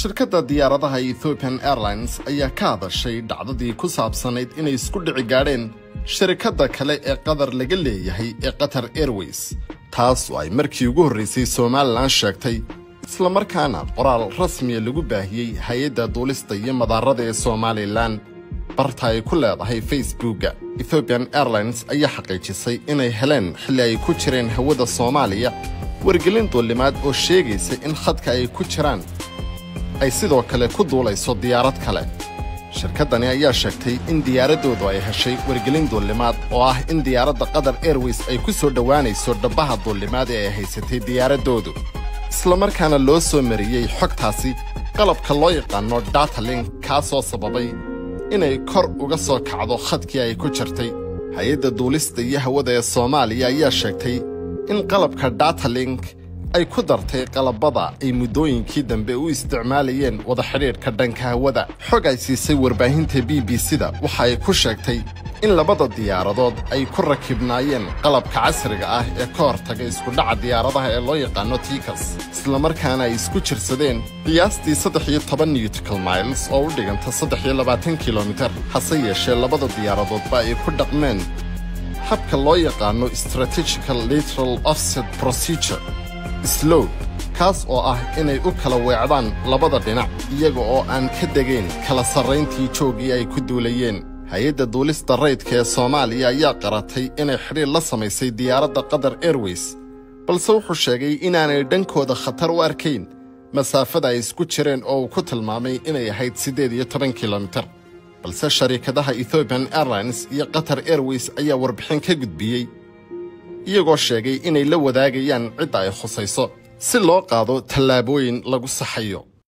shirkadda diyaaradaha ethiopian airlines ayaa ka hadashay dhacdadii ku saabsanayd inay isku dhici gaadheen shirkadda kale ee qatar laga leeyahay ee qatar airways taas oo ay markii ugu horraysay somalilan sheegtay islamarkaana qoraal rasmiya lagu baahiyey hay-adda duulista iyo madaarada ee somalilan barta ay ku leedahay facebookga ethiopian airlines ayaa xaqiijisay inay heleen xilli ay ku jireen hawada soomaaliya wargelin duulimaad oo sheegaysa in khadka ay ku jiraan ay sidoo kale ku duulayso diyaarad kale shirkaddani ayaa sheegtay in diyaaraddoodu ay heshay wargelin duulimaad oo ah in diyaaradda qatar airways ay ku soo dhowaanayso dhabbaha duulimaad ee ay haysatay diyaaraddoodu islamarkaana loo soo mariyey xogtaasi qalabka loo yaqaano datalink kaasoo sababay inay kor uga soo kacdo khadkii ay ku jirtay hay-adda duulista iyo hawada ee soomaaliya ayaa sheegtay in qalabka datalink ay ku dartay qalabada ay muddooyinkii dambe u isticmaalayeen wada xidhiidhka dhanka hawada xog ay siisay warbaahinta b b c-da waxa ay ku sheegtay in labada diyaaradood ay ku rakibnaayeen qalabka casriga ah ee ka hortaga iskudhaca diyaaradaha ee loo yaqaano tikas islamarkaana ay isku jirsadeen qiyaastii saddex iyo toban newtical miles oo u dhiganta saddex iyo labaatan kilomitar hase yeeshee labada diyaaradoodba ay ku dhaqmeen habka loo yaqaano strategical lateral offset procedure slow kaas oo ah inay u kala weecdaan labada dhinac iyaga oo aan ka degayn kala sarrayntii jooggii ay ku duulayeen hay-adda duulista raydka ee soomaaliya ayaa qaratay inay xidhiir la samaysay diyaaradda qatar airways balse wuxuu sheegay inaanay dhankooda khatar u arkayn masaafada ay isku jireen oo uu ku tilmaamay inay ahayd siddeed iyo toban kilomitar balse shariikadaha ethiopian airlines iyo qatar airways ayaa warbixin ka gudbiyey iyagoo sheegay inay la wadaagayaan cidda ay khusayso si loo qaado tallaabooyin lagu saxayo